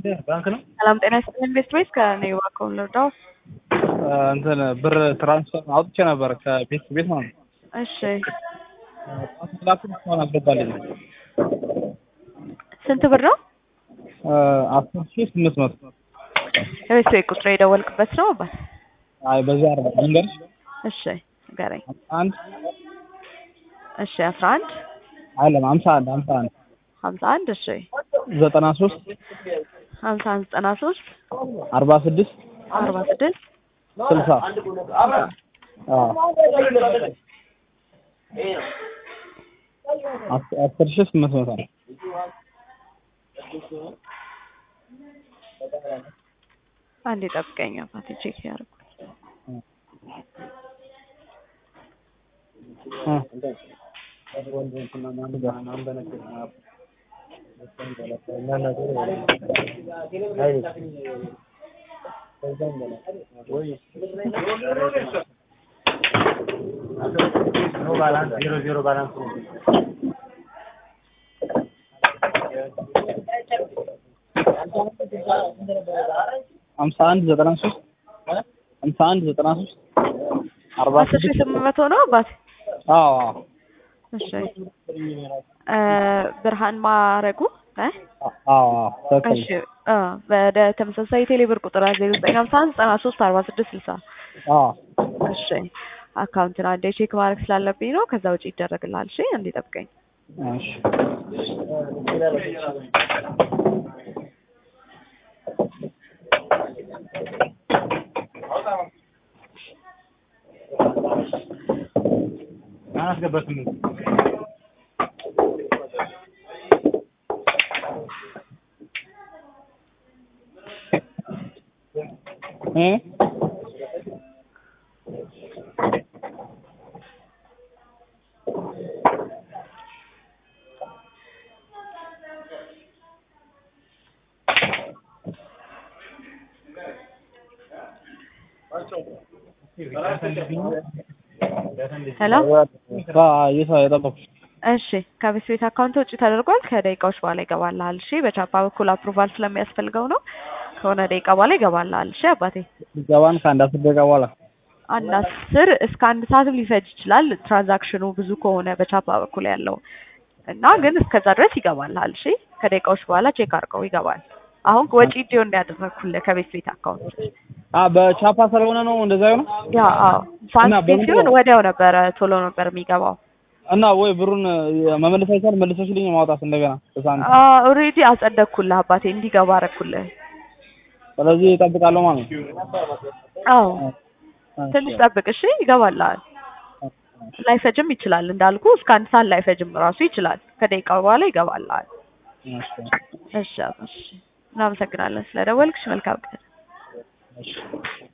ባንክ ነው። ሰላም ጤና ይስጥልን ቤስት ወይስ ከኔ ባንክ ልርዳው? እንትን ብር ትራንስፈር አውጥቼ ነበር ከቤት ቤት ማለት ነው። እሺ ላኩን እስካሁን አልገባልኝ። ስንት ብር ነው? አስር ሺህ ስምንት መቶ የቤት ቤት ቁጥር የደወልክበት ነው አባት? አይ በዛ አይደለም መንገድ እሺ ንገረኝ። አንድ እሺ አስራ አንድ አይደለም ሀምሳ አንድ ሀምሳ አንድ ሀምሳ አንድ እሺ ዘጠና ሶስት ሀምሳ አንድ ዘጠና ሶስት አርባ ስድስት አርባ ስድስት ስልሳ አዎ አስ- አስር ሺህ ስምንት መቶ ነው። አንዴ ጠብቀኝ አባቴ ቼክ ያደርጉ እ ሀምሳ አንድ ዘጠና ሶስት ሀምሳ አንድ ዘጠና ሶስት አርባ አስር ሺህ ስድስት ስምንት መቶ ነው አባቴ? አዎ አዎ እሺ እ ብርሃን ማረጉ እ አዎ አዎ ትክክል እሺ እ ወደ ተመሳሳይ ቴሌ ብር ቁጥር ዜሮ ዘጠኝ ሀምሳ አንድ ዘጠና ሶስት አርባ ስድስት ስልሳ አዎ እሺ አካውንትን አንዴ ቼክ ማድረግ ስላለብኝ ነው። ከዛ ውጭ ይደረግልሃል። እሺ አንዴ ጠብቀኝ። እሺ አላስገባትም እ ሄሎ የት የጠበኩሽ እሺ ከቤት ቤት አካውንት ውጭ ተደርጓል። ከደቂቃዎች በኋላ ይገባልሃል። እሺ በቻፓ በኩል አፕሩቫል ስለሚያስፈልገው ነው። ከሆነ ደቂቃ በኋላ ይገባልሃል። እሺ አባቴ ገባን ከአንድ አስር ደቂቃ በኋላ አንድ አስር እስከ አንድ ሰዓትም ሊፈጅ ይችላል። ትራንዛክሽኑ ብዙ ከሆነ በቻፓ በኩል ያለው እና ግን እስከዛ ድረስ ይገባልሃል። እሺ ከደቂቃዎች በኋላ ቼክ አድርገው ይገባል። አሁን ወጪ እንዲሆን እንዳያደረግኩልህ ከቤት ቤት አካውንት አ በቻፓ ስለሆነ ነው እንደዛ ነው ያ አዎ እና ፋስት በምን ሲሆን ነው? ወዲያው ነበረ ቶሎ ነበር የሚገባው። እና ወይ ብሩን መመለስ አይቻል መልሰሽልኝ ማውጣት እንደገና በሳንት ኦልሬዲ አጸደቅኩልህ አባቴ እንዲገባ አደረኩልህ። ስለዚህ እጠብቃለሁ ማለት ነው። አዎ ትንሽ ጠብቅ እሺ፣ ይገባልሃል። ላይፈጅም ይችላል እንዳልኩ እስከ አንድ ሰዓት ላይፈጅም ራሱ ይችላል። ከደቂቃ በኋላ ይገባልሃል። እሺ እሺ እሺ፣ እናመሰግናለን ስለደወልክሽ። መልካም ቀን። እሺ